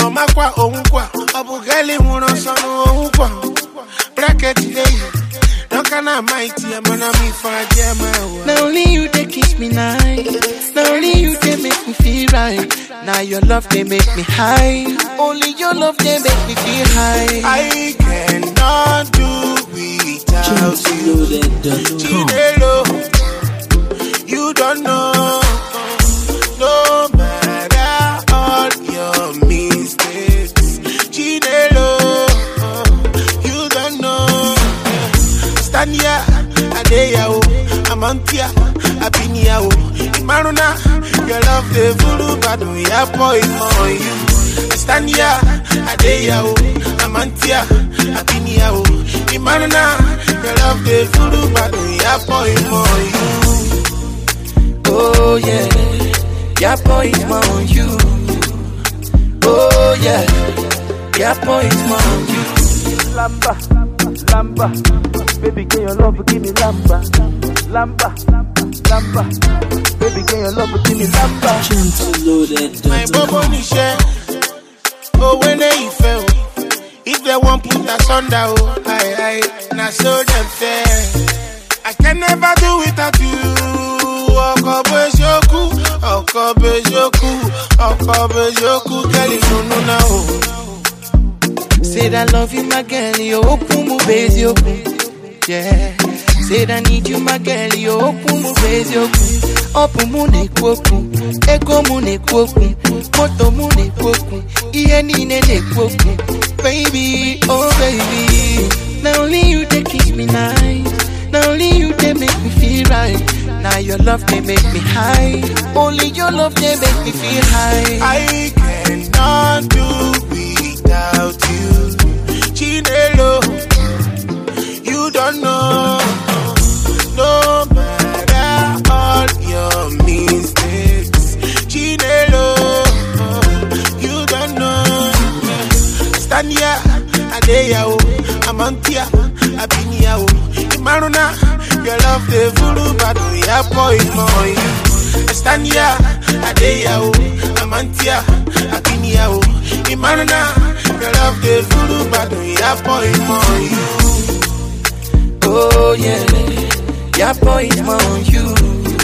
ọmakwa onwukwa ọ bụ geli nwụrụ ọsọ n'onwukwa bracket dey Don't na mighty, I'm gonna be for a Now only you they kiss me nice. Now only you they make me feel right. Now your love they make me high. Only your love they make me feel high. I cannot do without you. Chinelo, you don't know. No matter all your mistakes, Chinelo, you don't know. Stand here, Adeya, Amantia, Abinia, Maruna, your love the full badu, ya boy for you. Stand here, Adeya, Amantia, Abinia, Maruna, your love the full badu, ya boy for you. Oh yeah, yeah boy is more on you. Oh yeah, yeah boy is more on you. Lamba, lamba, baby, can your love give me lamba, lamba, lamba, baby, can your love give me lamba. My bobo nishe, oh when they fell. If they won't put us under, oh, I, I, now so them fair. I can never do without you. Ọkọ bejoku, ọkọ bejoku, ọkọ bejoku, girl, you know now. Say that love you, my girl, you open my base, you open. Yeah. Say that need you, my girl, you open my base, you open. Open mu ne kwoku, ego mu ne kwoku, moto mu ne kwoku, iye niile ne kwoku. Baby, oh baby, now only you they kiss me nice. Now only you they make me feel right. Now your love they make me high. Only your love they make me feel high. I cannot do without you. Chinelo, you don't know. No matter all your mistakes. Chinelo, you don't know. Stand here, Adeya, Amantia, Abinia, Imaruna, your love the voodoo, but we are boy for you. Stand here, Adeya, Amantia, Abinia, Imaruna, your love the voodoo, but we are boy for you. Oh yeah, yeah boy is more on you.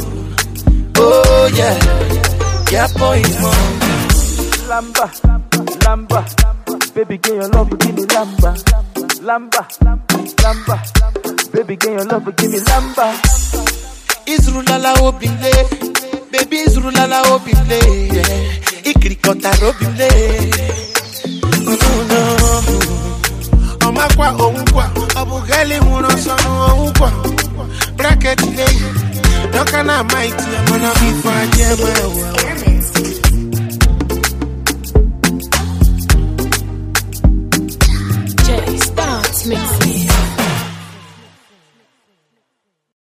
Oh yeah, yeah boy is more on you. Lamba, lamba, baby, can your love give me lamba, lamba, lamba, baby, can your love give me lamba. Izrulala obimle, baby Izrulala obimle, yeah. Ikrikota robimle. No no. ọmakwa onwukwa ọ bụ geli nwụrụ ọsọ n'onwukwa bracket dey dọka na maiti amana bifo aje ma ewe